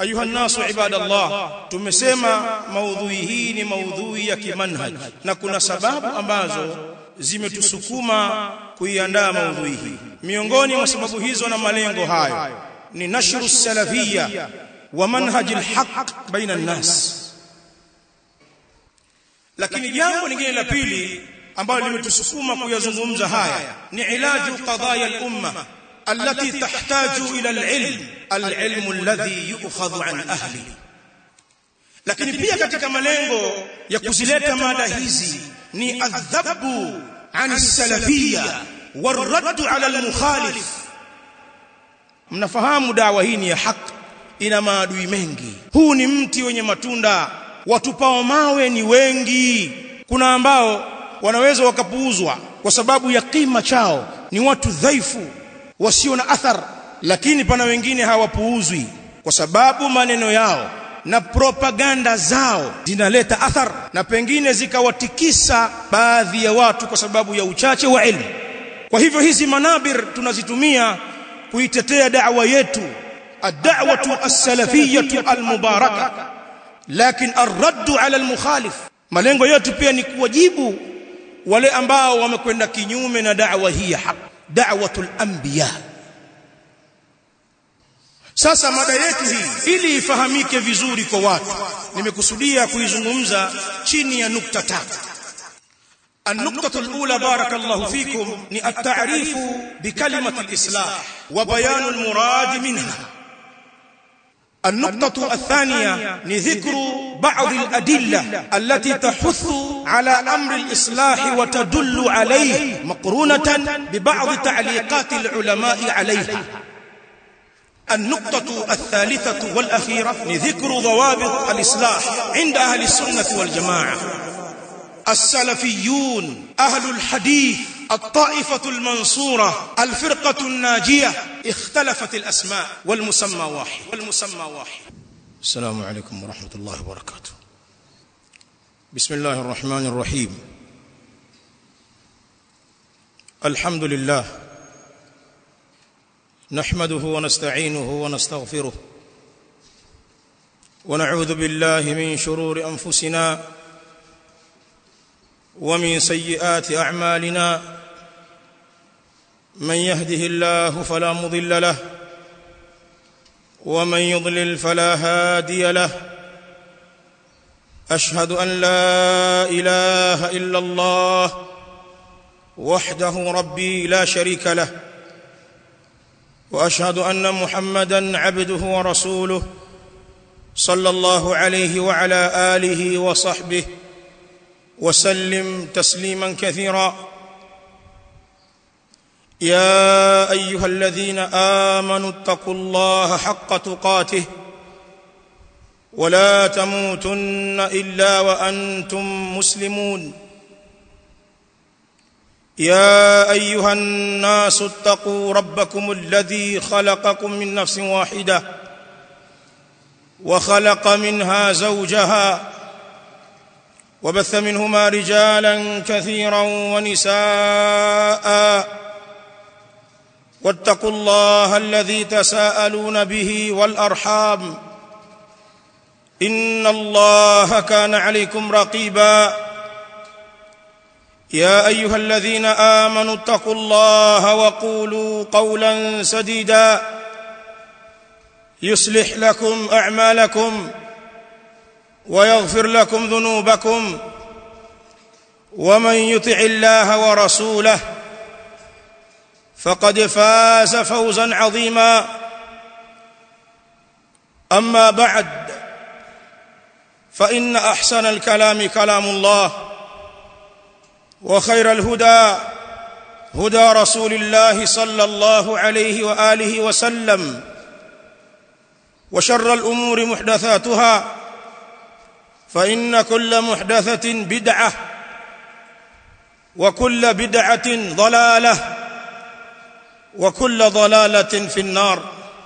ayuha nasu ibadallah tumesema maudhui hii ni maudhui ya kimanhaj na kuna sababu ambazo zimetusukuma kuiandaa maudhui hii miongoni mwa sababu hizo na malengo hayo ni nashru salafiyya wa manhaj alhaq baina an-nas lakini jambo lingine la pili ambalo limetusukuma kuyazungumza haya ni ilaju qadaya al-umma التي تحتاج إلى العلم العلم الذي يؤخذ عن أهله lakini pia katika malengo ya kuzileta mada hizi ni adhabu an salafia warad ala almukhalif mnafahamu dawa hii ni ya haki ina maadui mengi huu ni mti wenye matunda watupao mawe ni wengi kuna ambao wanaweza wakapuuzwa kwa sababu ya kima chao ni watu dhaifu wasio na athar lakini pana wengine hawapuuzwi kwa sababu maneno yao na propaganda zao zinaleta athar na pengine zikawatikisa baadhi ya watu kwa sababu ya uchache wa elimu kwa hivyo hizi manabir tunazitumia kuitetea da'wa yetu ad-da'watu as-salafiyyatu al-mubarakah lakin ar-radd 'ala al-mukhalif malengo yetu pia ni kuwajibu wale ambao wamekwenda kinyume na da'wa hii ya haki da'watul anbiya sasa mada yetu hii ili ifahamike vizuri kwa watu nimekusudia kuizungumza chini ya nukta tatu النقطة الأولى بارك الله فيكم التعريف بكلمة الإصلاح وبيان المراد منها النقطة الثانية لذكر بعض الأدلة التي تحث على أمر الإصلاح وتدل عليه مقرونة ببعض تعليقات العلماء عليها النقطة الثالثة والأخيرة لذكر ضوابط الإصلاح عند أهل السنة والجماعة السلفيون أهل الحديث الطائفة المنصورة الفرقة الناجية اختلفت الأسماء والمسمى واحد والمسمى واحد السلام عليكم ورحمة الله وبركاته بسم الله الرحمن الرحيم الحمد لله نحمده ونستعينه ونستغفره ونعوذ بالله من شرور أنفسنا ومن سيئات أعمالنا من يهده الله فلا مضل له ومن يضلل فلا هادي له أشهد أن لا إله إلا الله وحده ربي لا شريك له وأشهد أن محمدا عبده ورسوله صلى الله عليه وعلى آله وصحبه وسلم تسليما كثيرا يا ايها الذين امنوا اتقوا الله حق تقاته ولا تموتن الا وانتم مسلمون يا ايها الناس اتقوا ربكم الذي خلقكم من نفس واحده وخلق منها زوجها وبث منهما رجالا كثيرا ونساء واتقوا الله الذي تساءلون به والارحام ان الله كان عليكم رقيبا يا ايها الذين امنوا اتقوا الله وقولوا قولا سديدا يصلح لكم اعمالكم ويغفر لكم ذنوبكم ومن يطع الله ورسوله فقد فاز فوزا عظيما اما بعد فان احسن الكلام كلام الله وخير الهدى هدى رسول الله صلى الله عليه واله وسلم وشر الامور محدثاتها فان كل محدثه بدعه وكل بدعه ضلاله وكل ضلاله في النار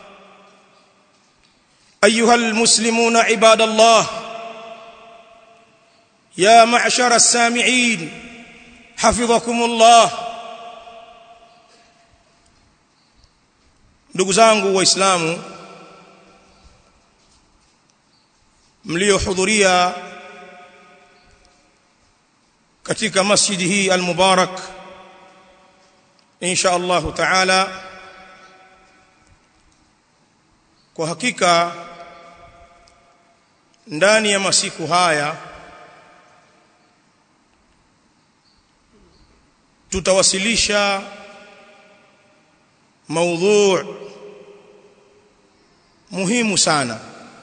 ايها المسلمون عباد الله يا معشر السامعين حفظكم الله ndugu zangu waislamu mliohudhuria katika masjidi hii almubarak insha Allah taala kwa hakika ndani ya masiku haya tutawasilisha maudhu muhimu sana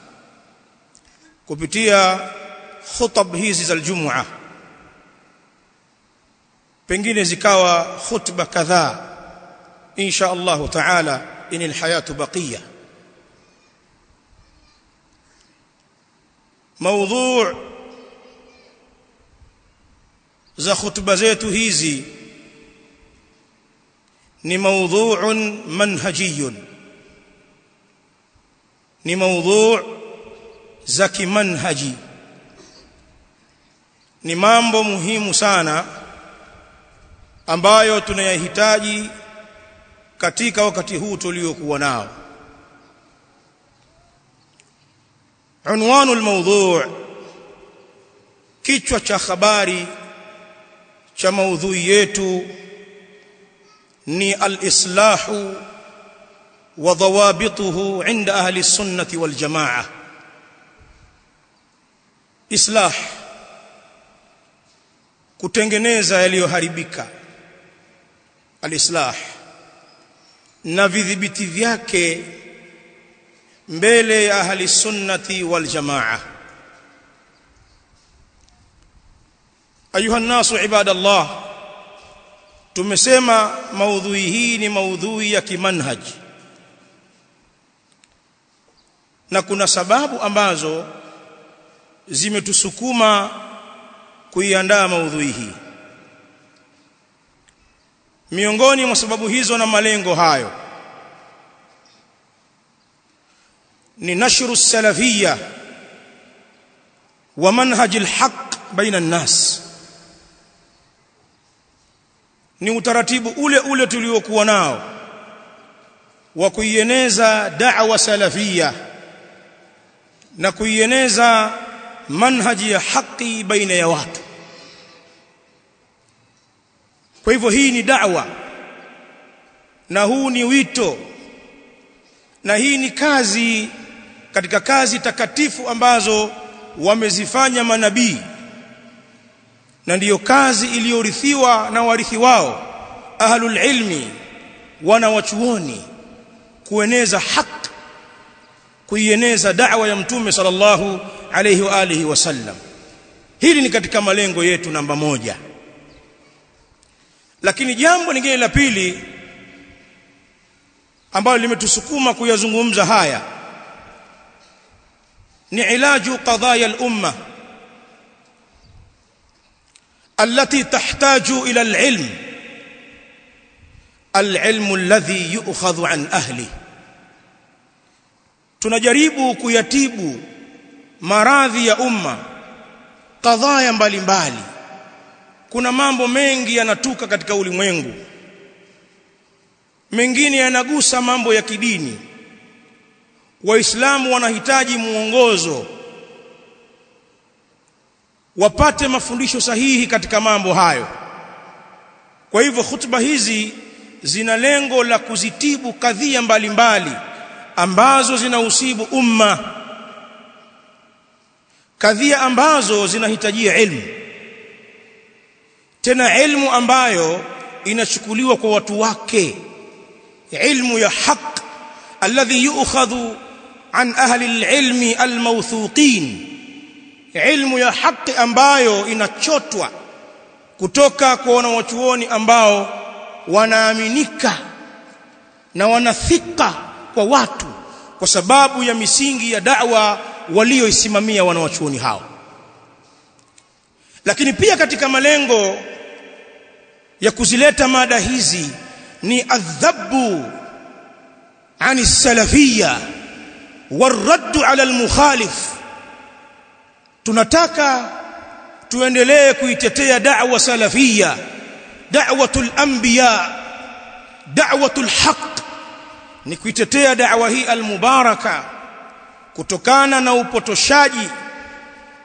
kupitia khutab hizi za Ijumaa pengine zikawa khutba kadhaa insha Allah taala inil hayatu baqiya maudhu za khutba zetu hizi ni maudhu'un manhajiyun ni maudhu' za kimanhaji ni mambo muhimu sana ambayo tunayahitaji katika wakati huu tuliokuwa nao unwanu almawdhu' kichwa cha habari cha maudhui yetu ni al-islahu wa dhawabituhu inda ahli sunnati wal jamaa islah kutengeneza yaliyoharibika al-islah na vidhibiti vyake mbele ya ahli sunnati wal jamaa ayuha nasu ibadallah tumesema maudhui hii ni maudhui ya kimanhaji na kuna sababu ambazo zimetusukuma kuiandaa maudhui hii miongoni mwa sababu hizo na malengo hayo ni nashru salafiyya wa manhaj alhaq baina an-nas ni utaratibu ule ule tuliokuwa nao wa kuieneza da'wa salafia na kuieneza manhaji ya haki baina ya watu kwa hivyo hii ni da'wa na huu ni wito na hii ni kazi katika kazi takatifu ambazo wamezifanya manabii na ndiyo kazi iliyorithiwa na warithi wao ahlul ilmi wana wachuoni kueneza haki kuieneza da'wa ya mtume sallallahu alayhi wa alihi wasallam hili ni katika malengo yetu namba moja lakini jambo lingine la pili ambalo limetusukuma kuyazungumza haya ni ilaju qadaya al-umma التي تحتاج إلى العلم العلم الذي يؤخذ عن أهله tunajaribu kuyatibu maradhi ya umma kadhaa mbalimbali kuna mambo mengi yanatuka katika ulimwengu mengine yanagusa mambo ya kidini waislamu wanahitaji muongozo wapate mafundisho sahihi katika mambo hayo kwa hivyo hutuba hizi zina lengo la kuzitibu kadhia mbalimbali ambazo zinausibu umma kadhia ambazo zinahitajia ilmu tena ilmu ambayo inachukuliwa kwa watu wake ilmu ya haq alladhi yu'khadhu an ahli alilmi almawthuqin ilmu ya haki ambayo inachotwa kutoka kwa wanawachuoni ambao wanaaminika na wanathika kwa watu kwa sababu ya misingi ya da'wa walioisimamia wanawachuoni hao lakini pia katika malengo ya kuzileta mada hizi ni adhabu ani salafia والرد على المخالف tunataka tuendelee kuitetea da'wa salafia da'watul anbiya da'watul haqq ni kuitetea da'wa hii almubaraka kutokana na upotoshaji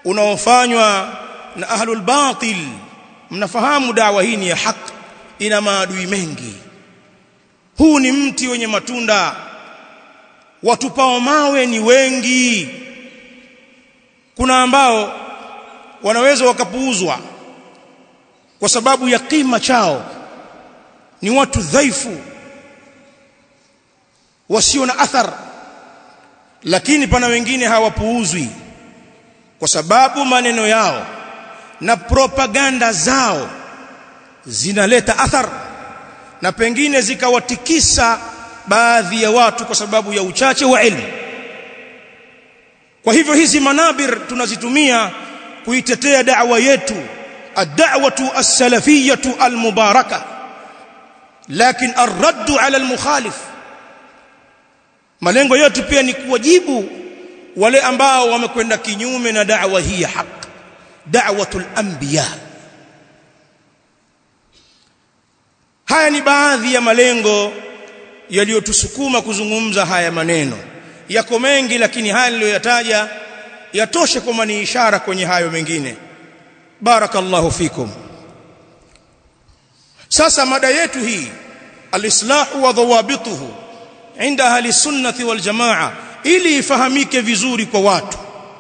unaofanywa na ahlul batil mnafahamu dawa hii ni ya haki ina maadui mengi huu ni mti wenye matunda watupao mawe ni wengi kuna ambao wanaweza wakapuuzwa kwa sababu ya kima chao ni watu dhaifu wasio na athar lakini pana wengine hawapuuzwi kwa sababu maneno yao na propaganda zao zinaleta athar na pengine zikawatikisa baadhi ya watu kwa sababu ya uchache wa elimu kwa hivyo hizi manabir tunazitumia kuitetea da'wa yetu ad-da'watu as-salafiyyatu al-mubaraka lakin ar-radd 'ala al-mukhalif malengo yetu pia ni kuwajibu wale ambao wamekwenda kinyume na da'wa hii ya haki da'watul anbiya haya ni baadhi ya malengo yaliyotusukuma kuzungumza haya maneno yako mengi lakini haya niliyoyataja yatoshe kama ni ishara kwenye hayo mengine barakallahu fikum sasa mada yetu hii alislahu wa dhawabituhu inda ahli sunnati wal jamaa ili ifahamike vizuri kwa watu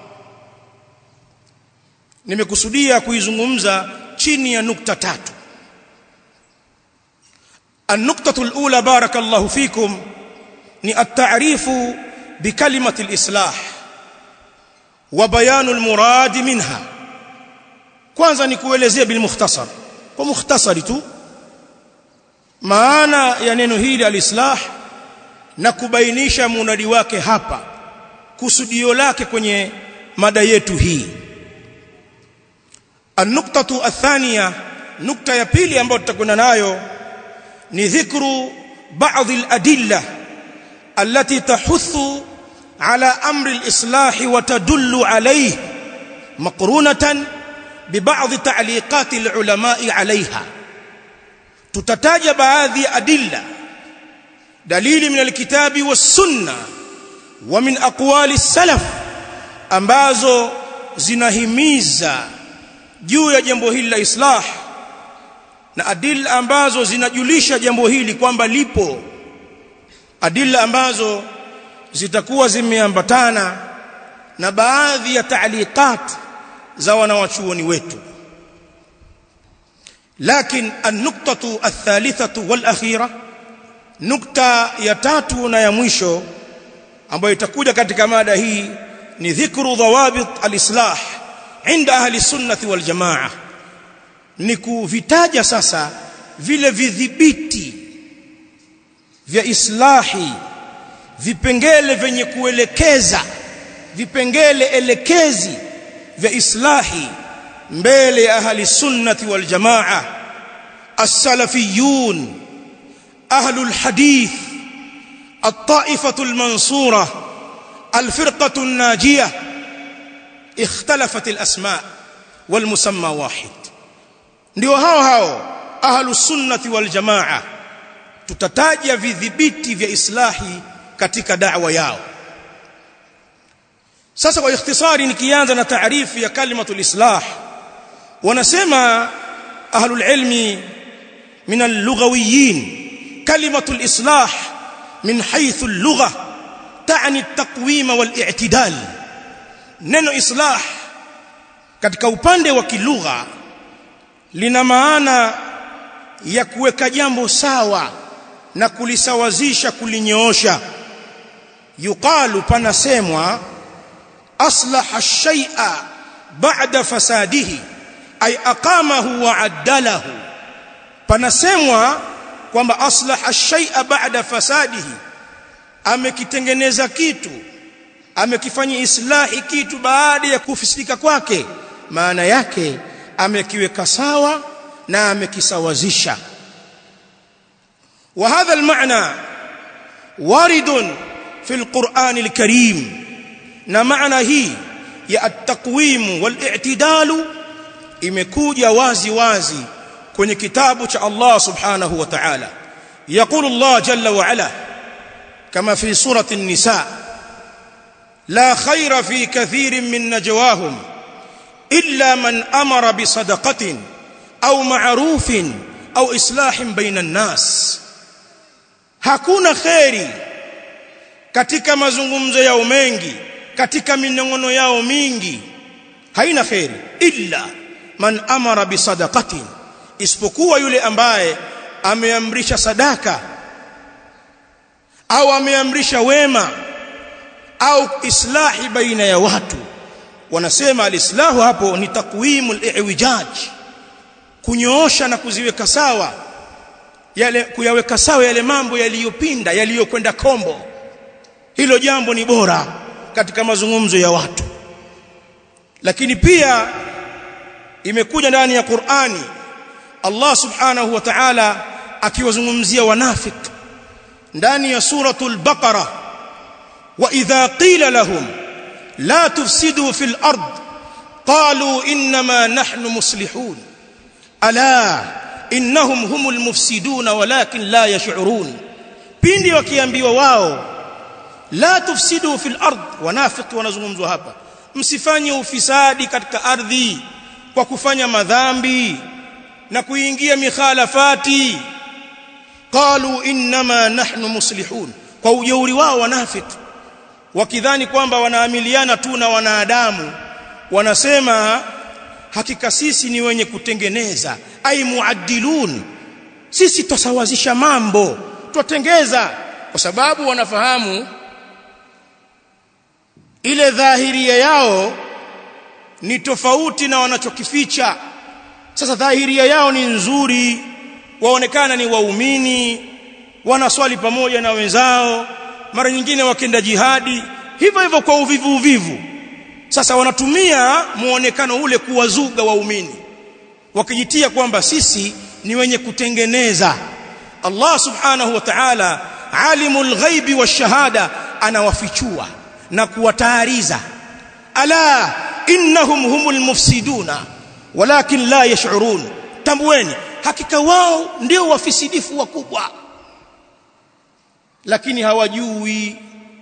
nimekusudia kuizungumza chini ya nukta tatu النقطة الأولى بارك الله فيكم ني التعريف بكلمة الإصلاح وبيان المراد منها kwanza ni kuelezea bil mukhtasar kwa mukhtasari tu maana ya neno hili alislah na kubainisha munadi wake hapa kusudio lake kwenye mada yetu hii an-nuqtatu athaniya nukta ya pili ambayo tutakwenda nayo ni dhikru baadhi al-adilla allati tahuthu ala amri al-islah wa tadullu alayhi maqrunatan ببعض تعليقات العلماء عليها tutataja baadhi ya adilla dalili min alkitabi was-sunna wa min aqwali salaf ambazo zinahimiza juu ya jambo hili la islah na adilla ambazo zinajulisha jambo hili kwamba lipo adilla ambazo zitakuwa zimeambatana na baadhi ya taaliqat za wanawachuoni wetu lakini an-nuqtatu ath-thalithatu wal-akhira nukta ya tatu na ya mwisho ambayo itakuja katika mada hii ni dhikru dhawabit al-islah inda ahli sunnati wal jamaa ni kuvitaja sasa vile vidhibiti vya islahi vipengele vyenye kuelekeza vipengele elekezi vya islahi mbele ya ahli sunnati wal jamaa as-salafiyun ahlul hadith at-ta'ifatu al-mansura al-firqatu an-najiyah اختلفت الاسماء والمسمى واحد ndio hao hao ahlus sunnati wal jamaa tutataja vidhibiti vya islahi katika da'wa yao sasa kwa ikhtisari nikianza na taarifu ya kalimatul islah wanasema ahlul ilmi min al-lughawiyin kalimatul islah min haythu al-lugha ta'ni at-taqwim wal-i'tidal neno islah katika upande wa kilugha lina maana ya kuweka jambo sawa na kulisawazisha kulinyoosha yuqalu panasemwa أصلح الشيء بعد فساده أي أقامه وعدله panasemwa kwamba aslaha ash-shay'a ba'da fasadihi amekitengeneza kitu amekifanya islahi kitu baada ya kufisidika kwake maana yake amekiweka sawa na amekisawazisha wa hadha al-ma'na waridun fi al-Qur'an al-Karim na maana hii ya at-taqwim wal-i'tidal imekuja wazi wazi kwenye kitabu cha Allah subhanahu wa ta'ala يقول الله جل وعلا كما في سورة النساء لا خير في كثير من نجواهم illa man amara bisadaqatin au ma'rufin au islahin baina an-nas hakuna khairi katika mazungumzo yao mengi katika minongono yao mingi haina khairi illa man amara bisadaqatin isipokuwa yule ambaye ameamrisha sadaka au ameamrisha wema au islahi baina ya watu wanasema alislahu hapo ni takwimul i'wijaj kunyoosha na kuziweka sawa yale kuyaweka sawa yale mambo yaliyopinda yaliyokwenda kombo hilo jambo ni bora katika mazungumzo ya watu lakini pia imekuja ndani ya Qur'ani Allah subhanahu wa ta'ala akiwazungumzia wanafik ndani ya suratul baqara wa idha qila lahum la tufsidu fil ard qalu inma nahnu muslihun ala innahum humul mufsidun walakin la yash'urun pindi wakiambiwa wao la tufsidu fil ard wanafiki wanazungumzwa hapa msifanye ufisadi katika ardhi kwa kufanya madhambi na kuingia mikhalafati qalu inma nahnu muslihun kwa ujeuri wao wanafiki wakidhani kwamba wanaamiliana tu na wanadamu wanasema hakika sisi ni wenye kutengeneza ai muaddilun sisi tusawazisha mambo tutengeza kwa sababu wanafahamu ile dhahiria yao ni tofauti na wanachokificha sasa dhahiria yao ni nzuri waonekana ni waumini wanaswali pamoja na wenzao mara nyingine wakenda jihadi hivyo hivyo kwa uvivu uvivu sasa wanatumia muonekano ule kuwazuga waumini wakijitia kwamba sisi ni wenye kutengeneza Allah subhanahu wa ta'ala alimul ghaibi washahada anawafichua na kuwatahariza ala innahum humul mufsiduna walakin la yash'urun tambueni hakika wao ndio wafisidifu wakubwa lakini hawajui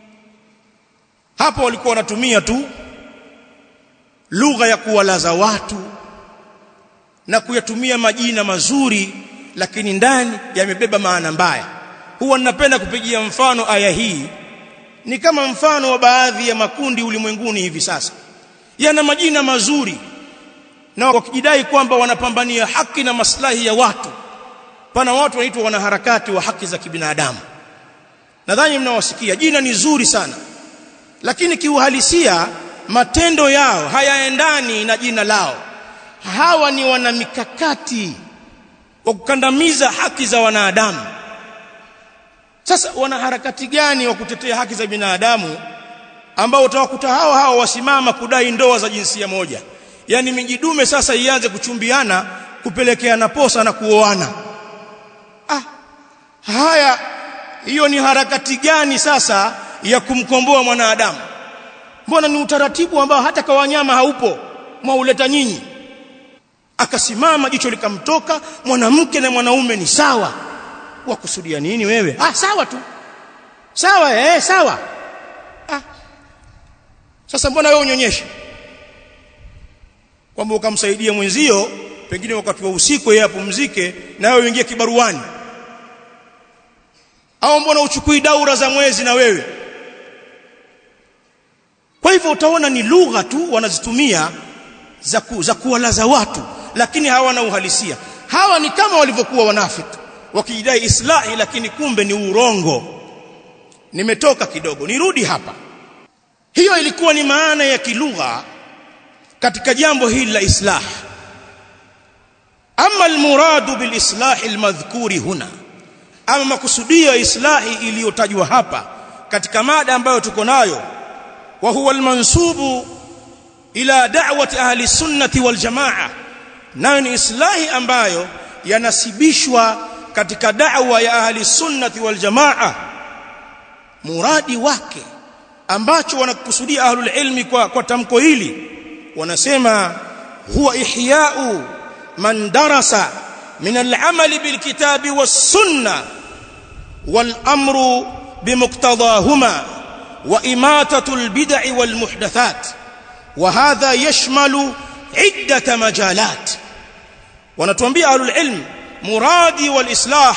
hapo walikuwa wanatumia tu lugha ya kuwalaza watu na kuyatumia majina mazuri lakini ndani yamebeba maana mbaya huwa ninapenda kupigia mfano aya hii ni kama mfano wa baadhi ya makundi ulimwenguni hivi sasa yana majina mazuri na wakijidai kwamba wanapambania haki na maslahi ya watu pana watu wanaitwa wanaharakati wa haki za kibinadamu nadhani mnawasikia jina ni zuri sana lakini kiuhalisia matendo yao hayaendani na jina lao hawa ni wana mikakati wa kukandamiza haki za wanadamu sasa wana harakati gani wa kutetea haki za binadamu ambao utawakuta hao hao wasimama kudai ndoa za jinsia moja yani mijidume sasa ianze kuchumbiana kupelekeana posa na kuoana ah haya hiyo ni harakati gani sasa ya kumkomboa mwanadamu mbona ni utaratibu ambao hata kwa wanyama haupo mwauleta nyinyi akasimama jicho likamtoka mwanamke na mwanaume ni sawa wakusudia nini wewe ah sawa tu sawa eh sawa ah sasa mbona wewe unyonyeshe kwamba ukamsaidia mwenzio pengine wakati wa usiku yeye apumzike na wewe uingie kibaruani au mbona uchukui daura za mwezi na wewe kwa hivyo utaona ni lugha tu wanazitumia za ku, za kuwalaza watu lakini hawana uhalisia hawa ni kama walivyokuwa wanafiki wakijidai islahi lakini kumbe ni urongo nimetoka kidogo nirudi hapa hiyo ilikuwa ni maana ya kilugha katika jambo hili la islah ama almuradu bilislah almadhkuri huna ama makusudio ya islahi iliyotajwa hapa katika mada ambayo tuko nayo wa huwa almansubu ila da'wati ahli sunnati wal jamaa nayo ni islahi ambayo yanasibishwa katika da'wa ya ahli sunnati wal jamaa muradi wake ambacho wanakusudia ahlul ilmi kwa, kwa tamko hili wanasema huwa ihya'u man darasa min al-amali bil kitabi was sunna wal amru bimuqtadahuma wa imatatu al bid'i wal muhdathat wa hadha yashmalu iddata majalat wanatuambia ahlul ilm muradi wal islah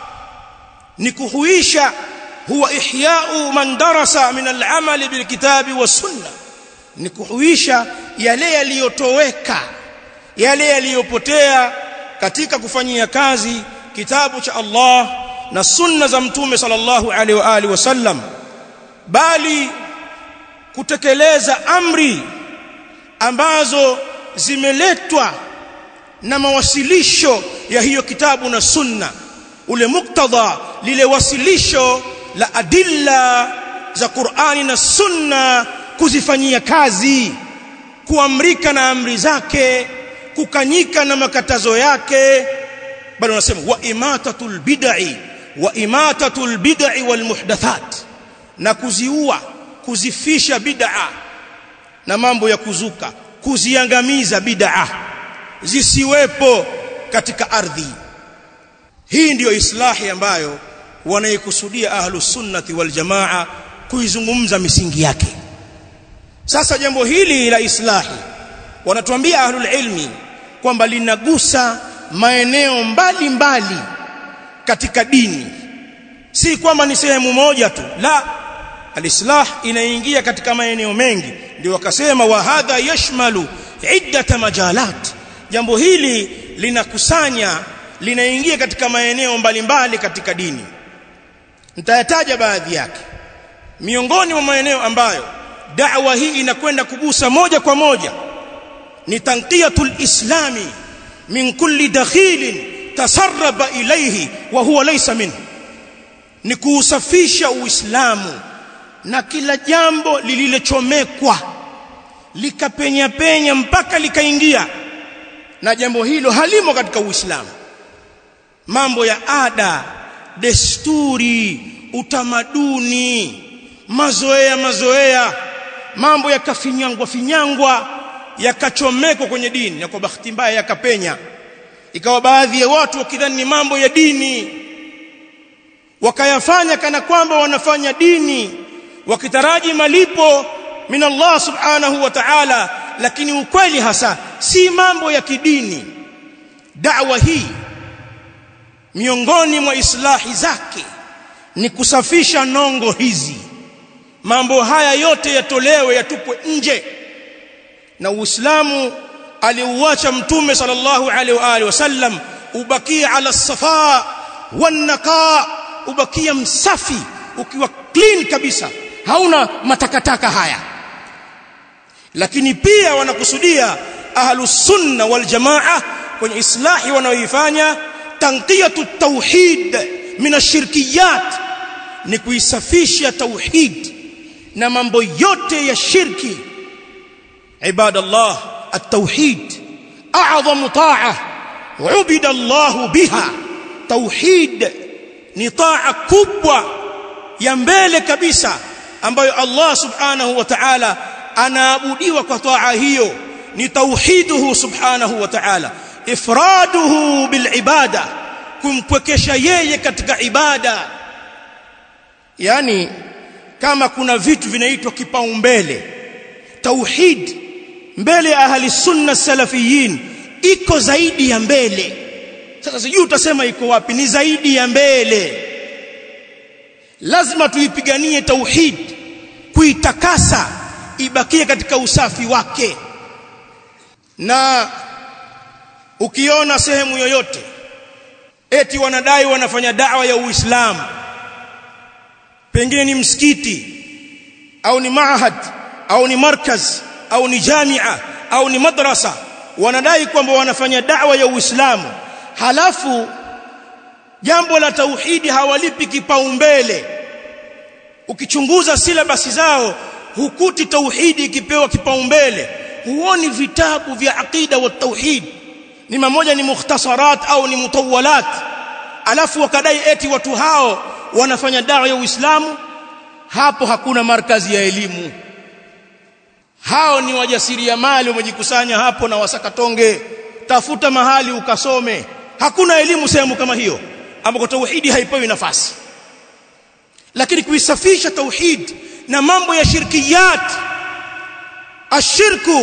ni kuhuisha huwa ihya'u man darasa min al-amali bil kitabi was sunnah ni kuhuisha yale yaliyotoweka yale yaliyopotea katika kufanyia kazi kitabu cha Allah na sunna za mtume sallallahu alaihi wa alihi wasallam bali kutekeleza amri ambazo zimeletwa na mawasilisho ya hiyo kitabu na sunna ule muktadha lile wasilisho la adilla za Qur'ani na sunna kuzifanyia kazi kuamrika na amri zake kukanyika na makatazo yake bali wanasema wa imatatul bid'i wa imatatul bid'i wal muhdathat na kuziua kuzifisha bid'a na mambo ya kuzuka kuziangamiza bid'a zisiwepo katika ardhi hii ndiyo islahi ambayo wanaikusudia ahlus sunnati wal jamaa kuizungumza misingi yake sasa jambo hili la islahi wanatuambia ahlul ilmi kwamba linagusa maeneo mbalimbali mbali katika dini si kwamba ni sehemu moja tu la alislah inaingia katika maeneo mengi ndio wakasema wa hadha yashmalu iddata majalat jambo hili linakusanya linaingia katika maeneo mbalimbali katika dini nitayataja baadhi yake miongoni mwa maeneo ambayo da'wa hii inakwenda kugusa moja kwa moja ni tanqiyatul islami min kulli dakhilin tasarraba ilayhi wa huwa laysa minhu ni kuusafisha uislamu na kila jambo lililochomekwa likapenya penya mpaka likaingia na jambo hilo halimo katika uislamu mambo ya ada desturi utamaduni mazoea mazoea mambo yakafinyangwa finyangwa yakachomekwa kwenye dini na kwa bahati mbaya yakapenya ikawa baadhi ya watu wakidhani ni mambo ya dini wakayafanya kana kwamba wanafanya dini wakitaraji malipo min Allah subhanahu wa ta'ala lakini ukweli hasa si mambo ya kidini da'wa hii miongoni mwa islahi zake ni kusafisha nongo hizi mambo haya yote yatolewe yatupwe nje na uislamu aliuacha mtume sallallahu alaihi wa alihi wasallam ubakia ala safa wanaqa ubakia msafi ukiwa clean kabisa hauna matakataka haya lakini pia wanakusudia ahlus sunna wal jamaa kwenye islahi wanaoifanya tanqiyatu tauhid min ashirkiyat ni kuisafisha tauhid na mambo yote ya shirki ibadallah at-tauhid a'zamu ta'ah ubida Allah biha tauhid ni taa kubwa ya mbele kabisa ambayo Allah subhanahu wa ta'ala anaabudiwa kwa taa hiyo ni tauhiduhu subhanahu wa ta'ala ifraduhu bil ibada kumpwekesha yeye katika ibada yani kama kuna vitu vinaitwa kipaumbele tauhid mbele ya ahli sunna salafiyin iko zaidi ya mbele sasa sijui utasema iko wapi ni zaidi ya mbele lazima tuipiganie tauhid kuitakasa ibakie katika usafi wake na ukiona sehemu yoyote eti wanadai wanafanya dawa ya Uislamu pengine ni msikiti au ni maahad au ni markaz au ni jamia au ni madrasa wanadai kwamba wanafanya dawa ya Uislamu halafu jambo la tauhidi hawalipi kipaumbele ukichunguza silabasi zao hukuti tauhidi ikipewa kipaumbele huoni vitabu vya aqida wa tauhid ni mamoja ni mukhtasarat au ni mutawalat alafu wakadai eti watu hao wanafanya dawa ya Uislamu hapo hakuna markazi ya elimu hao ni wajasiriamali wamejikusanya hapo na wasakatonge tafuta mahali ukasome hakuna elimu sehemu kama hiyo ambako tauhidi haipewi nafasi lakini kuisafisha tauhid na mambo ya shirkiyat ashirku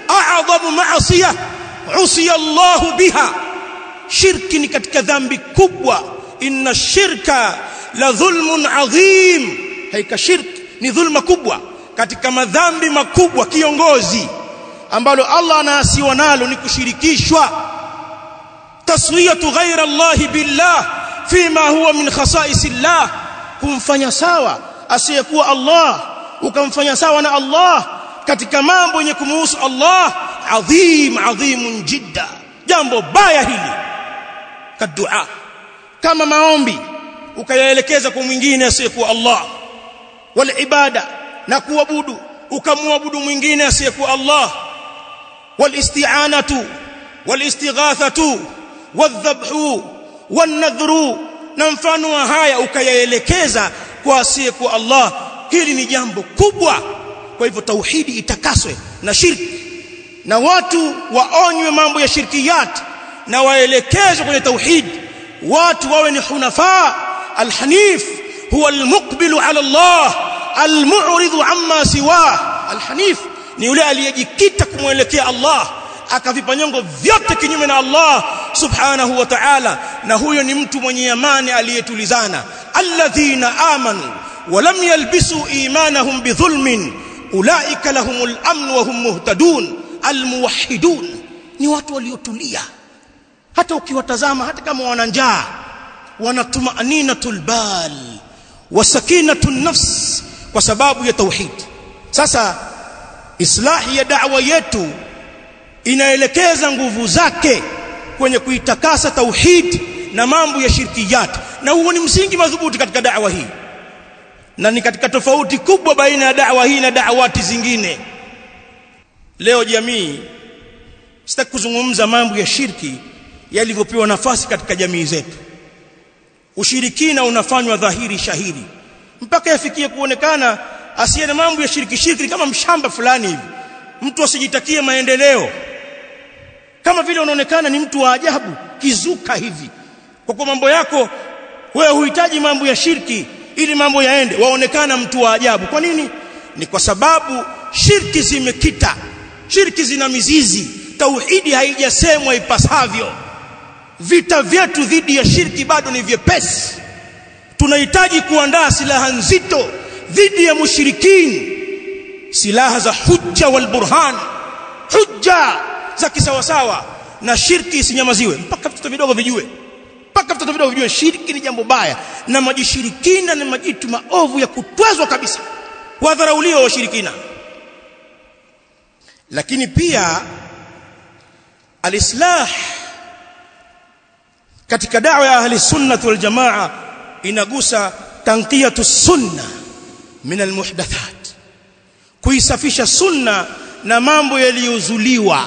a'dhamu ma'siyah usiya Allah biha shirki ni katika dhambi kubwa inna shirka la dhulmun adhim haika shirki ni dhulma kubwa katika madhambi makubwa kiongozi ambalo Allah anaasiwa nalo ni kushirikishwa taswiyatu ghaira Allah billah fima huwa min khasa'is Allah kumfanya sawa asiyekuwa Allah ukamfanya sawa na Allah katika mambo yenye kumuhusu Allah adhim adhimun jidda jambo baya hili kadua kama maombi ukayaelekeza kwa mwingine asiyekuwa Allah wal ibada na kuabudu ukamwabudu mwingine asiyekuwa Allah wal isti'anatu wal istighathatu wadhabhu wan nadhru na mfano wa haya ukayaelekeza kwa asiyekuwa Allah hili ni jambo kubwa kwa hivyo tauhidi itakaswe na shirki na watu waonywe mambo ya shirkiyat na waelekezwe kwenye tauhid watu wawe ni hunafa alhanif huwa almuqbilu ala Allah almu'ridu amma siwa alhanif ni yule aliyejikita kumwelekea Allah akavipa nyongo vyote kinyume na Allah subhanahu wa ta'ala na huyo ni mtu mwenye amani aliyetulizana alladhina amanu ولم يلبسوا ايمانهم بظلم اولئك لهم الامن وهم مهتدون الموحدون ni watu waliotulia hata ukiwatazama hata kama wana njaa wana tumaninatul bal wa sakinatun nafs kwa sababu ya tauhid sasa islahi ya da'wa yetu inaelekeza nguvu zake kwenye kuitakasa tauhid na mambo ya shirkiyat na huo ni msingi madhubuti katika da'wa hii na ni katika tofauti kubwa baina ya da'wa hii na da'awati zingine leo jamii sitaki kuzungumza mambo ya shirki yalivyopewa nafasi katika jamii zetu ushirikina unafanywa dhahiri shahiri mpaka yafikie kuonekana asiye na mambo ya shirki shirki kama mshamba fulani hivi mtu asijitakie maendeleo kama vile unaonekana ni mtu wa ajabu kizuka hivi kwa kwa mambo yako wewe huhitaji mambo ya shirki ili mambo yaende waonekana mtu wa ajabu kwa nini ni kwa sababu shirki zimekita shirki zina mizizi tauhidi haijasemwa ipasavyo vita vyetu dhidi ya shirki bado ni vyepesi tunahitaji kuandaa silaha nzito dhidi ya mushrikini silaha za hujja wal burhan hujja za kisawasawa na shirki isinyamaziwe mpaka vitoto vidogo vijue mpaka vitoto vidogo vijue shirki ni jambo baya na majishirikina na majitu maovu ya kutwezwa kabisa wadharauliwa washirikina lakini pia alislah katika da'wa ya ahli sunnah wal jamaa inagusa tanqiyatu sunna min almuhdathat kuisafisha sunna na mambo yaliyozuliwa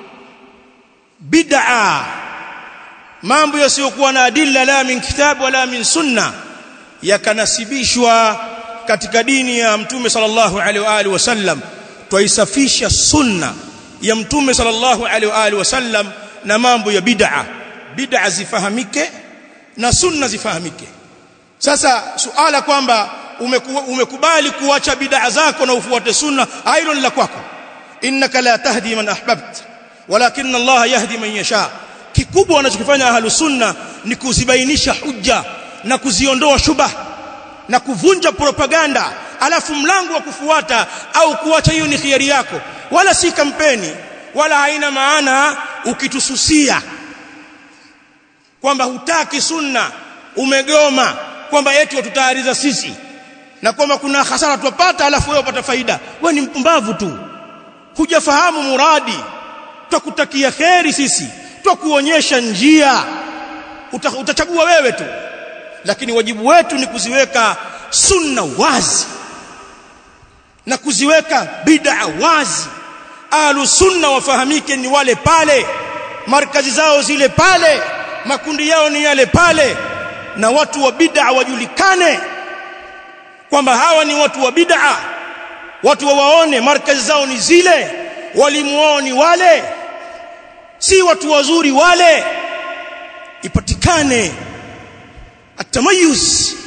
bid'a mambo yasiyokuwa na adilla la min kitabu wala min sunna yakanasibishwa katika dini ya mtume sallallahu alaihi wa alihi wasallam twaisafisha sunna ya mtume sallallahu alaihi wa alihi wasallam na mambo ya bid'a bid'a zifahamike na sunna zifahamike sasa suala kwamba umekubali kuacha bid'a zako na ufuate sunna hilo ni la kwako innaka la tahdi man ahbabta walakin Allah yahdi man yasha kikubwa wanachokifanya ahlu sunna ni kuzibainisha hujja na kuziondoa shubha na kuvunja propaganda alafu mlango wa kufuata au kuacha hiyo ni khiari yako wala si kampeni wala haina maana ukitususia kwamba hutaki sunna umegoma kwamba eti watutaariza sisi na kwamba kuna hasara tupata alafu wewe upata faida wewe ni mpumbavu tu hujafahamu muradi tukutakia kheri sisi tukuonyesha njia Uta, utachagua wewe tu lakini wajibu wetu ni kuziweka sunna wazi na kuziweka bid'a wazi ahlu sunna wafahamike ni wale pale markazi zao zile pale makundi yao ni yale pale na watu wa bid'a wajulikane kwamba hawa ni watu wa bid'a watu wawaone markazi zao ni zile walimu wao ni wale si watu wazuri wale ipatikane atamayuz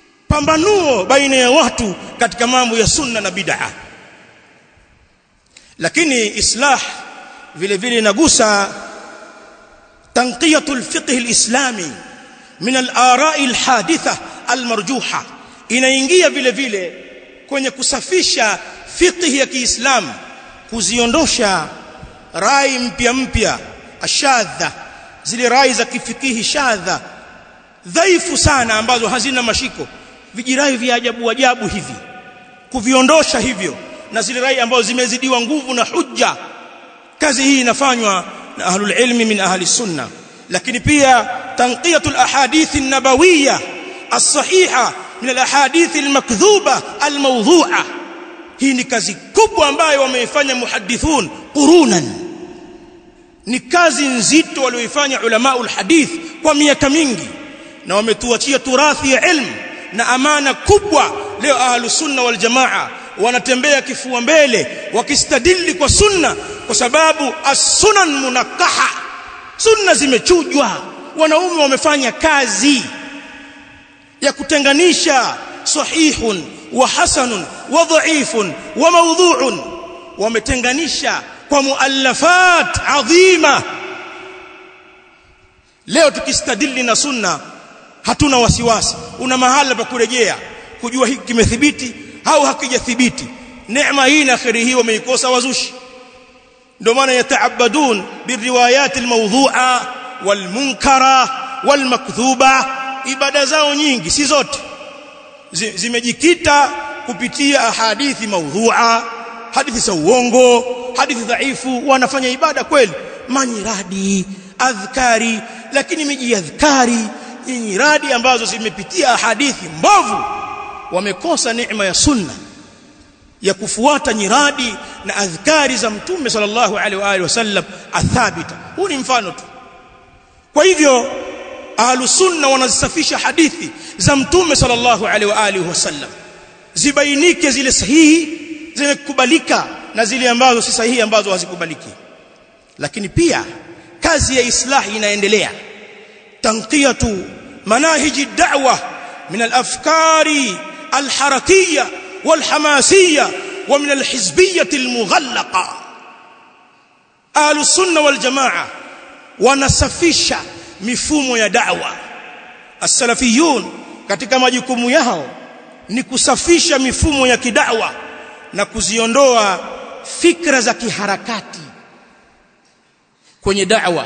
pambanuo baina ya watu katika mambo ya sunna na bid'a lakini islah vile vile inagusa tanqiyatu alfiqh alislami min al-ara'i al-haditha al-marjuha inaingia vile vile kwenye kusafisha fiqh ya Kiislamu kuziondosha rai mpya mpya ashadha zile rai za kifikihi shadha dhaifu sana ambazo hazina mashiko vijirai vya ajabu ajabu hivi kuviondosha hivyo na zile rai ambazo zimezidiwa nguvu na hujja kazi hii inafanywa na ahlul ilmi min ahli sunna lakini pia tanqiyatul ahadith an-nabawiyya as-sahiha min al-ahadith al-makdhuba al-mawdhu'a hii ni kazi kubwa ambayo wameifanya muhaddithun qurunan ni kazi nzito walioifanya ulamaul hadith kwa miaka mingi na wametuachia turathi ya ilmu na amana kubwa leo ahlus sunna wal jamaa wanatembea kifua mbele wakistadili kwa sunna kwa sababu as-sunan munakaha sunna zimechujwa wanaume wamefanya kazi ya kutenganisha sahihun wa hasanun wa dha'ifun wa mawdhu'un wametenganisha kwa muallafat adhima leo tukistadili na sunna hatuna wasiwasi una mahala pa kurejea kujua hiki kimethibiti au hakijathibiti neema hii na khairi hii wameikosa wazushi ndio maana yataabadun biriwayat almawdhu'a walmunkara walmakdhuba ibada zao nyingi si zote zimejikita kupitia ahadithi maudhu'a hadithi za uongo hadithi dhaifu wanafanya ibada kweli manyiradi adhkari lakini miji adhkari nyiradi ambazo zimepitia hadithi mbovu wamekosa neema ya sunna ya kufuata nyiradi na adhkari za mtume sallallahu alaihi wa alihi wasallam athabita huu ni mfano tu kwa hivyo ahlus sunna wanazisafisha hadithi za mtume sallallahu alaihi wa alihi wasallam zibainike zile sahihi zenye kukubalika na zile ambazo si sahihi ambazo hazikubaliki lakini pia kazi ya islahi inaendelea tanqiyatu manahiji da'wa min al-afkari al-harakiyya wal-hamasiyya wa min al-hizbiyyah al-mughallaqa ahlus sunna wal jamaa wanasafisha mifumo ya da'wa as-salafiyun katika majukumu yao ni kusafisha mifumo ya kidawa na kuziondoa fikra za kiharakati kwenye da'wa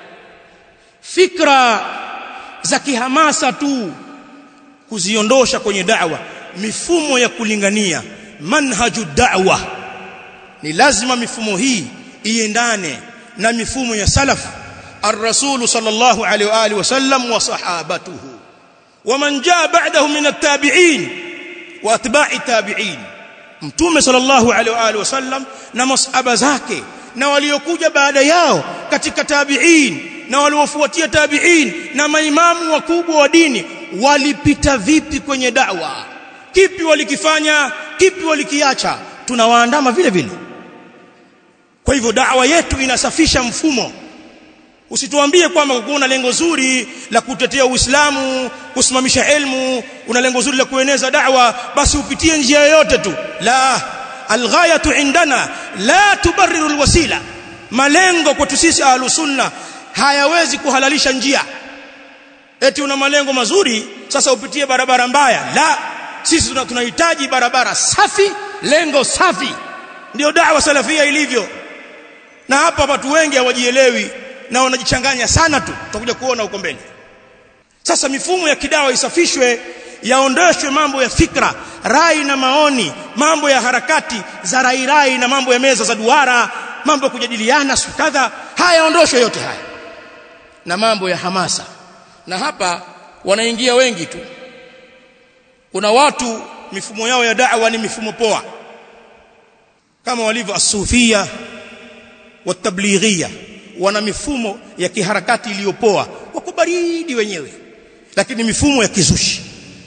fikra za kihamasa tu kuziondosha kwenye da'wa mifumo ya kulingania manhaju da'wa ni lazima mifumo hii iendane na mifumo ya salaf الرسول صلى الله عليه واله وسلم وصحابته ومن جاء بعده من التابعين واتباع التابعين mtume sallallahu alaihi wa alihi wasallam na masahaba zake na waliokuja baada yao katika tabi'in na waliofuatia tabi'in na maimamu wakubwa wa dini walipita vipi kwenye da'wa kipi walikifanya kipi walikiacha tunawaandama vile vile kwa hivyo da'wa yetu inasafisha mfumo usituambie kwamba una lengo zuri la kutetea Uislamu kusimamisha elimu una lengo zuri la kueneza da'wa basi upitie njia yoyote tu la alghayatu indana la tubarriru alwasila malengo kwetu sisi ahlus sunna hayawezi kuhalalisha njia eti una malengo mazuri sasa upitie barabara mbaya la sisi tunahitaji barabara safi lengo safi ndio da'wa salafia ilivyo na hapa watu wengi hawajielewi na wanajichanganya sana tu tutakuja kuona huko mbele sasa mifumo ya kidawa isafishwe yaondoshwe mambo ya fikra rai na maoni mambo ya harakati za rai rai na mambo ya meza za duara mambo ya kujadiliana kadha haya yaondoshwe yote haya na mambo ya hamasa na hapa wanaingia wengi tu kuna watu mifumo yao ya da'wa ni mifumo poa kama walivyo asufia watablighia wana mifumo ya kiharakati iliyopoa wako baridi wenyewe lakini mifumo ya kizushi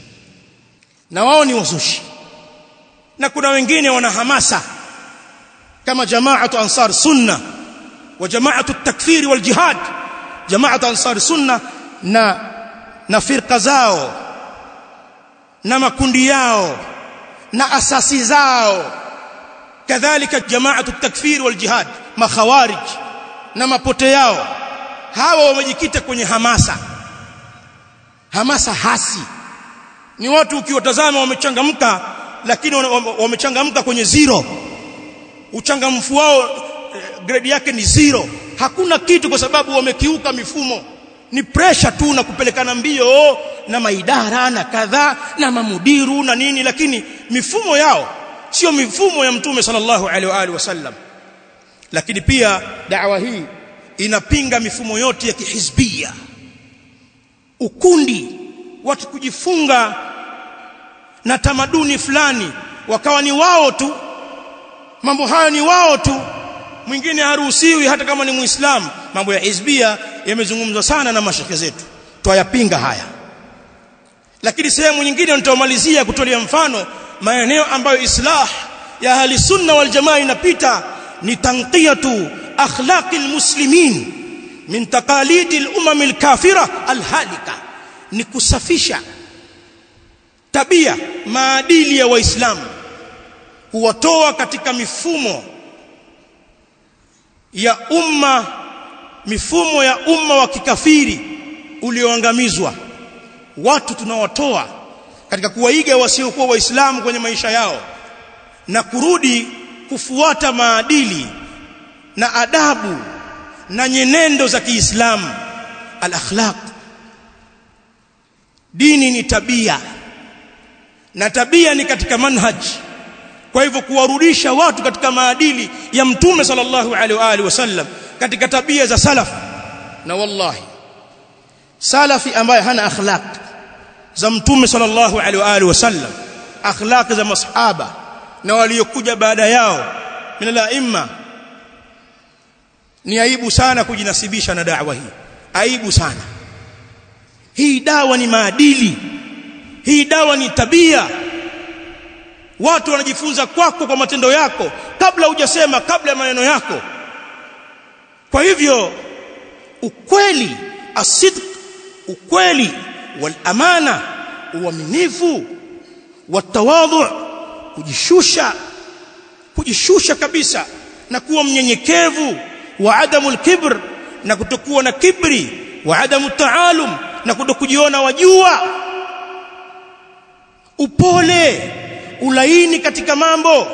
na wao ni wazushi na kuna wengine wana hamasa kama jamaatu ansar sunna wa jamaatu takfiri wal jihad jamaatu ansar sunna na na firqa zao na makundi yao na asasi zao kadhalika jamaatu takfir wal jihad makhawarij na mapote yao hawa wamejikita kwenye hamasa hamasa hasi ni watu ukiwatazama wamechangamka lakini wamechangamka kwenye zero uchangamfu wao grade yake ni zero hakuna kitu kwa sababu wamekiuka mifumo ni pressure tu na kupelekana mbio na maidara na kadhaa na mamudiru na nini lakini mifumo yao sio mifumo ya mtume sallallahu alaihi wa alihi wasallam lakini pia dawa hii inapinga mifumo yote ya kihizbia ukundi watu kujifunga na tamaduni fulani wakawa ni wao tu mambo hayo ni wao tu mwingine haruhusiwi hata kama ni muislamu mambo ya hizbia yamezungumzwa sana na mashaka zetu twayapinga haya lakini sehemu nyingine nitamalizia kutolea mfano maeneo ambayo islah ya ahli sunna wal jamaa inapita ni tanqiyatu akhlaqi almuslimin min taqalidi al-umam al-kafira al-halika ni kusafisha tabia maadili ya waislamu kuwatoa katika mifumo ya umma mifumo ya umma wa kikafiri ulioangamizwa watu tunawatoa katika kuwaiga wasiokuwa waislamu kwenye maisha yao na kurudi kufuata maadili na adabu na nyenendo za Kiislamu al-akhlaq dini ni tabia na tabia ni katika manhaj kwa hivyo kuwarudisha watu katika maadili ya mtume sallallahu alaihi wa alihi wasallam katika tabia za salaf na wallahi salafi ambaye hana akhlaq za mtume sallallahu alaihi wa alihi wasallam akhlaq za masahaba na waliokuja baada yao min al-aimma ni aibu sana kujinasibisha na da'wa hii aibu sana hii dawa ni maadili hii dawa ni tabia watu wanajifunza kwako kwa matendo yako kabla hujasema kabla ya maneno yako kwa hivyo ukweli asidq ukweli wal amana uaminifu watawadhu kujishusha kujishusha kabisa na kuwa mnyenyekevu wa adamu alkibr na kutokuwa na kibri wa adamu taalum na kutokujiona wajua upole ulaini katika mambo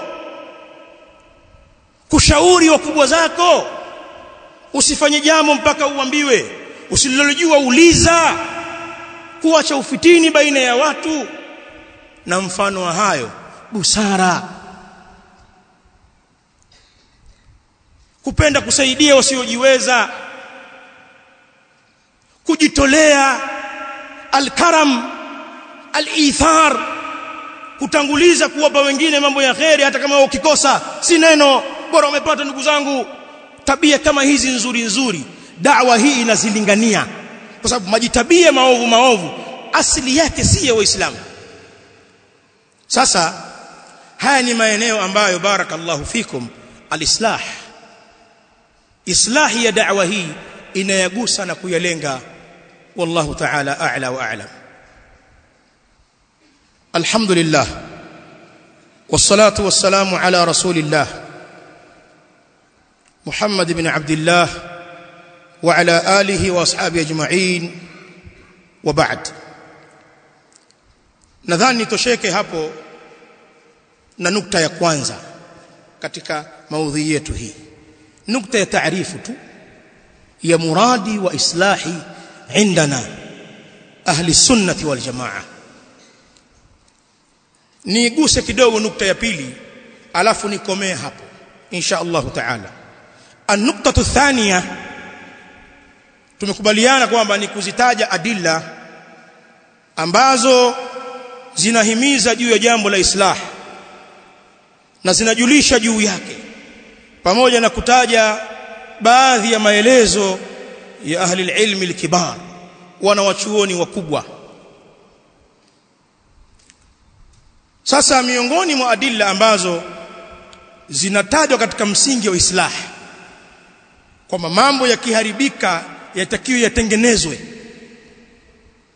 kushauri wakubwa zako usifanye jambo mpaka uambiwe usililojua uliza kuacha ufitini baina ya watu na mfano wa hayo busara kupenda kusaidia wasiojiweza kujitolea alkaram alithar kutanguliza kuwapa wengine mambo ya kheri hata kama ukikosa si neno bora umepata ndugu zangu tabia kama hizi nzuri nzuri dawa hii inazilingania kwa sababu majitabia maovu maovu asili yake si ya waislamu sasa haya ni maeneo ambayo barakallahu fikum alislah islahi ya da'wa hii inayagusa na kuyalenga wallahu ta'ala a'la wa a'lam alhamdulillah wassalatu wassalamu ala rasulillah محمد بن عبد الله وعلى آله وأصحابه أجمعين وبعد nadhani tosheke hapo na nukta ya kwanza katika maudhui yetu hii nukta ya taarifu tu ya muradi wa islahi indana ahli sunnati wal jamaa niguse kidogo nukta ya pili alafu nikomee hapo insha Allah taala an-nuktatu thania tumekubaliana kwamba ni kuzitaja adilla ambazo zinahimiza juu ya jambo la islah na zinajulisha juu yake pamoja na kutaja baadhi ya maelezo ya ahli ilmi al-kibar wana wachuoni wakubwa sasa miongoni mwa adilla ambazo zinatajwa katika msingi wa islah kwamba mambo yakiharibika yatakiwa yatengenezwe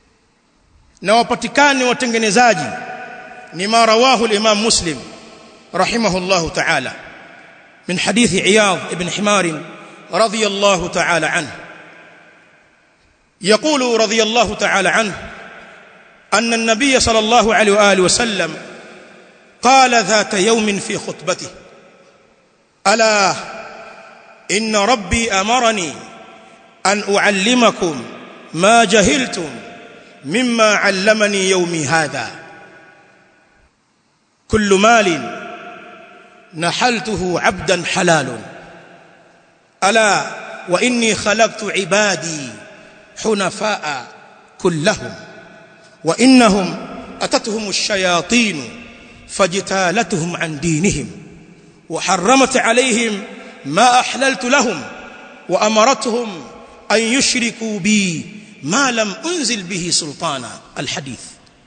na wapatikane watengenezaji ni ma rawahu al-Imam Muslim رحمه الله تعالى من حديث عياض بن حمار رضي الله تعالى عنه يقول رضي الله تعالى عنه أن النبي صلى الله عليه وآله وسلم قال ذات يوم في خطبته ألا إن ربي أمرني أن أعلمكم ما جهلتم مما علمني يومي هذا كل مال نحلته عبدا حلال ألا وإني خلقت عبادي حنفاء كلهم وإنهم أتتهم الشياطين فاجتالتهم عن دينهم وحرمت عليهم ما أحللت لهم وأمرتهم أن يشركوا بي ما لم أنزل به سلطانا الحديث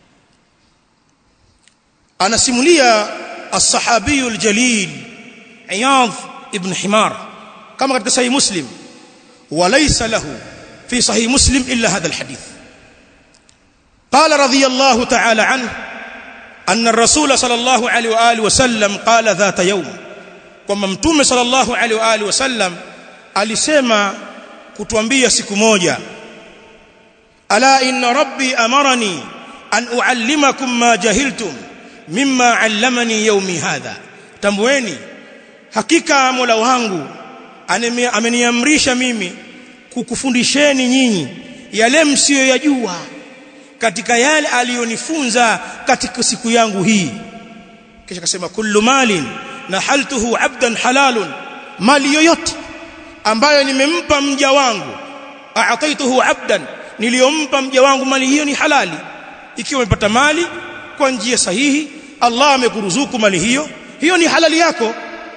أنا سموليا الصحابي الجليل عياض ابن حمار كما قد صحيح مسلم وليس له في صحيح مسلم إلا هذا الحديث قال رضي الله تعالى عنه أن الرسول صلى الله عليه وآله وسلم قال ذات يوم kwamba mtume sallallahu alaihi wa alihi wasallam alisema kutuambia siku moja ala inna rabbi amarani an uallimakum ma jahiltum mimma allamani yawmi hadha tambueni hakika mola wangu ameniamrisha mimi kukufundisheni nyinyi yale msiyoyajua katika yale aliyonifunza katika siku yangu hii kisha akasema kullu malin nahaltuhu abdan halalun mali yoyote ambayo nimempa mja wangu a'taituhu abdan niliyompa mja wangu mali hiyo ni halali ikiwa umepata mali kwa njia sahihi Allah amekuruzuku mali hiyo hiyo ni halali yako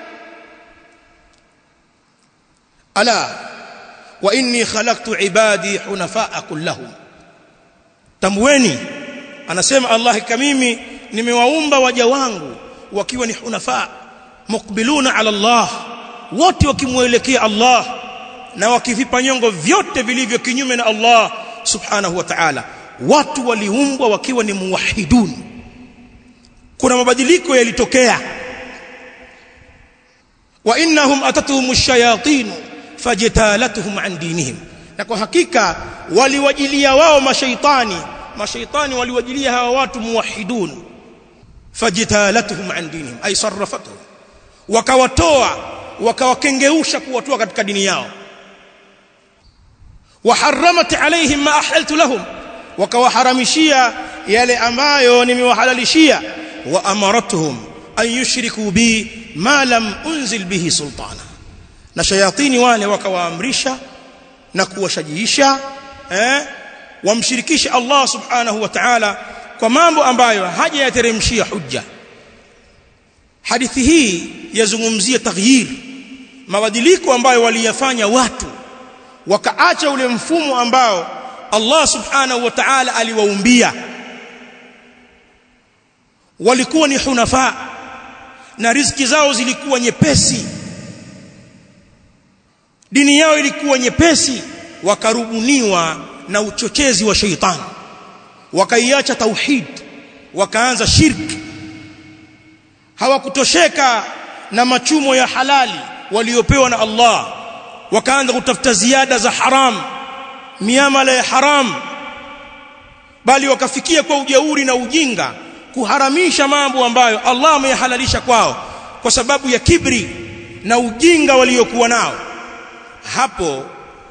ala wa inni khalaqtu ibadi hunafaa kullahum tambueni anasema Allah kama mimi nimewaumba waja wangu wakiwa ni hunafaa mukbiluna ala Allah wote wakimuelekea Allah na wakivipa nyongo vyote vilivyo kinyume na Allah subhanahu wa ta'ala watu waliumbwa wakiwa ni muwahidun kuna mabadiliko yalitokea wa innahum atatuhum ash-shayatin fajtalatuhum an dinihim na kwa hakika waliwajilia wao mashaitani mashaitani waliwajilia hawa watu muwahidun fajtalatuhum an dinihim ay sarrafatuhum wakawatoa wakawakengeusha kuwatoa katika dini yao waharamat alaihim ma ahlaltu lahum wakawaharamishia yale ambayo nimewahalalishia wa amaratuhum an yushriku bi ma lam unzil bihi sultana na shayatini wale wakawaamrisha na kuwashajiisha eh wamshirikishe Allah subhanahu wa ta'ala kwa mambo ambayo hajayateremshia hujja hadithi hii yazungumzia taghyir mabadiliko ambayo waliyafanya watu wakaacha ule mfumo ambao Allah subhanahu wa ta'ala aliwaumbia walikuwa ni hunafa na riziki zao zilikuwa nyepesi dini yao ilikuwa nyepesi wakarubuniwa na uchochezi wa sheitani wakaiacha tauhid wakaanza shirki hawakutosheka na machumo ya halali waliopewa na Allah wakaanza kutafuta ziada za haram miamala ya haram bali wakafikia kwa ujeuri na ujinga kuharamisha mambo ambayo Allah ameyahalalisha kwao kwa sababu ya kibri na ujinga waliokuwa nao hapo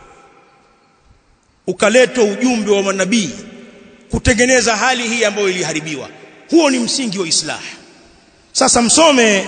ukaletwa ujumbe wa manabii kutengeneza hali hii ambayo iliharibiwa huo ni msingi wa islah sasa msome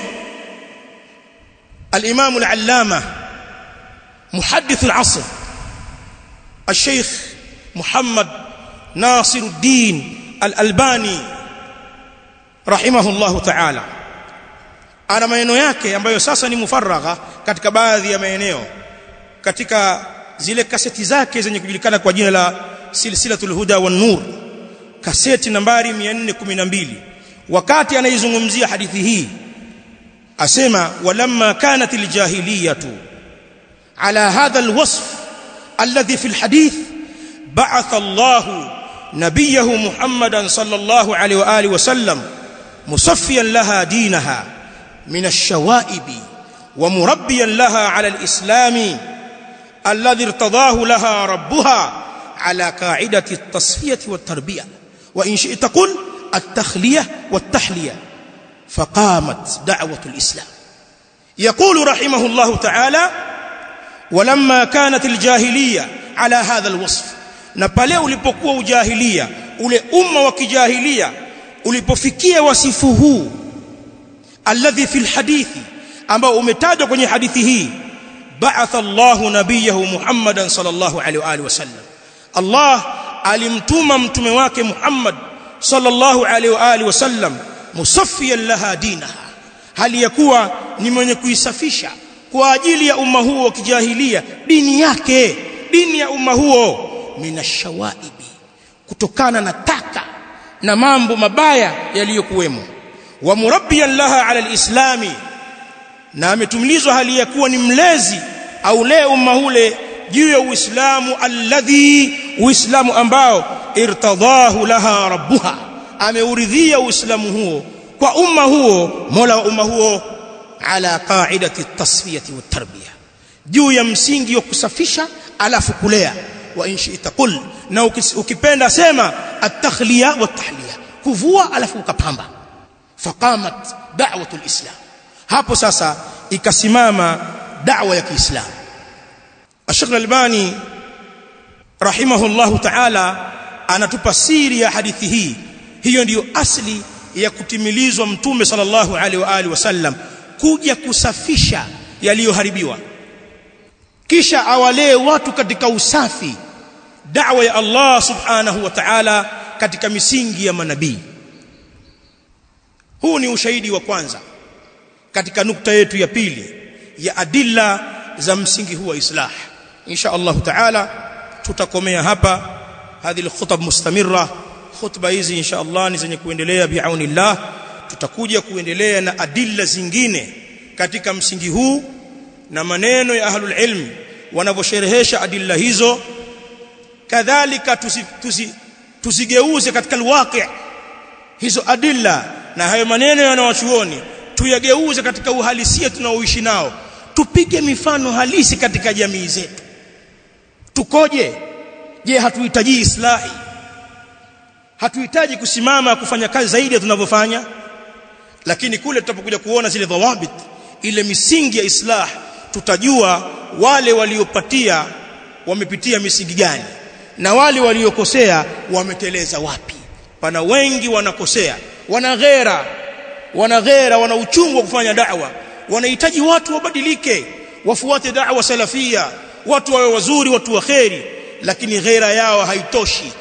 al-Imam al-Allama muhaddith al-asr الشيخ محمد ناصر الدين الألباني رحمه الله تعالى ana maneno yake ambayo sasa ni mufaragha katika baadhi ya maeneo katika zile kaseti zake zenye kujulikana kwa jina la silsilatul huda wan nur kaseti nambari 412 wakati anaizungumzia hadithi hii asema walamma kanat aljahiliyatu ala hadha alwasf alladhi fi alhadith ba'atha Allah nabiyahu Muhammadan sallallahu alayhi wa alihi wasallam musaffiyan laha dinaha min ash-shawaib wa murabbiyan laha ala al-islam alladhi irtadahu laha rabbuha ala qa'idati at-tasfiyah wat-tarbiyah wa in shi'ta qul at-takhliyah wat-tahliyah faqamat da'watu al-islam يقول رحمه الله تعالى ولما كانت الجاهليه على هذا الوصف na pale ulipokuwa ujahilia ule umma wa kijahilia ulipofikia wasifu huu alladhi fil hadithi ambao umetajwa kwenye hadithi hii ba'atha Allahu nabiyahu Muhammadan sallallahu alaihi wa alihi wasallam Allah alimtuma mtume wake Muhammad sallallahu alaihi wa alihi wasallam musaffiyan laha dinaha hali ya kuwa ni mwenye kuisafisha kwa ajili ya umma huo wa kijahilia dini yake dini ya umma huo minashawaibi kutokana na taka na mambo mabaya yaliyokuwemo wa murabbiyan laha ala alislami na ametumilizwa hali ya kuwa ni mlezi au lee umma ule juu ya uislamu alladhi uislamu ambao irtadahu laha rabbuha ameuridhia uislamu huo kwa umma huo mola wa umma huo ala qaidati at-tasfiyati wat-tarbiyah juu ya msingi wa kusafisha alafu kulea wa in shi'ta qul na ukipenda sema at-takhliya wat-tahliya kuvua alafu ukapamba faqamat da'watu al-islam hapo sasa ikasimama da'wa ya Kiislamu Sheikh Al-Albani rahimahullahu ta'ala anatupa siri ya hadithi hii hiyo ndiyo asli ya kutimilizwa mtume sallallahu alaihi wa alihi wasallam kuja kusafisha yaliyoharibiwa kisha awalee watu katika usafi da'wa ya Allah subhanahu wa ta'ala katika misingi ya manabii huu ni ushahidi wa kwanza katika nukta yetu ya pili ya adilla za msingi huu wa islah insha Allah ta'ala tutakomea hapa hadhi alkhutab mustamirra khutba hizi insha Allah ni zenye kuendelea biaunillah tutakuja kuendelea na adilla zingine katika msingi huu na maneno ya ahlul ilm wanavyosherehesha adilla hizo kadhalika tusigeuze katika alwaqi hizo adilla na hayo maneno yanawachuoni tuyageuze katika uhalisia tunaoishi nao tupige mifano halisi katika jamii zetu tukoje je hatuhitaji islahi hatuhitaji kusimama kufanya kazi zaidi tunavyofanya lakini kule tutapokuja kuona zile dhawabit ile misingi ya islah tutajua wale waliopatia wamepitia misingi gani na wale waliokosea wameteleza wapi pana wengi wanakosea wana ghera wana ghera wana uchungu wa kufanya da'wa wanahitaji watu wabadilike wafuate da'wa salafia watu wawe wazuri watu wa kheri lakini ghera yao haitoshi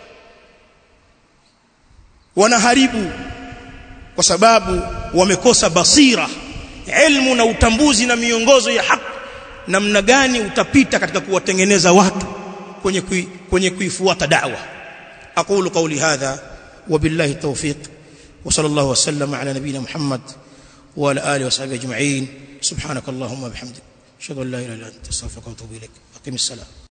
wanaharibu kwa sababu wamekosa basira ilmu na utambuzi na miongozo ya haki namna gani utapita katika kuwatengeneza watu kwenye kui, kwenye kuifuata da'wa aqulu qawli hadha wabillahi tawfiq wa sallallahu wasallam ala nabina muhammad wa ala alihi wa sahbihi ajma'in subhanakallahumma bihamdik ashhadu an la ilaha illa anta astaghfiruka wa atubu ilaik aqim as-salam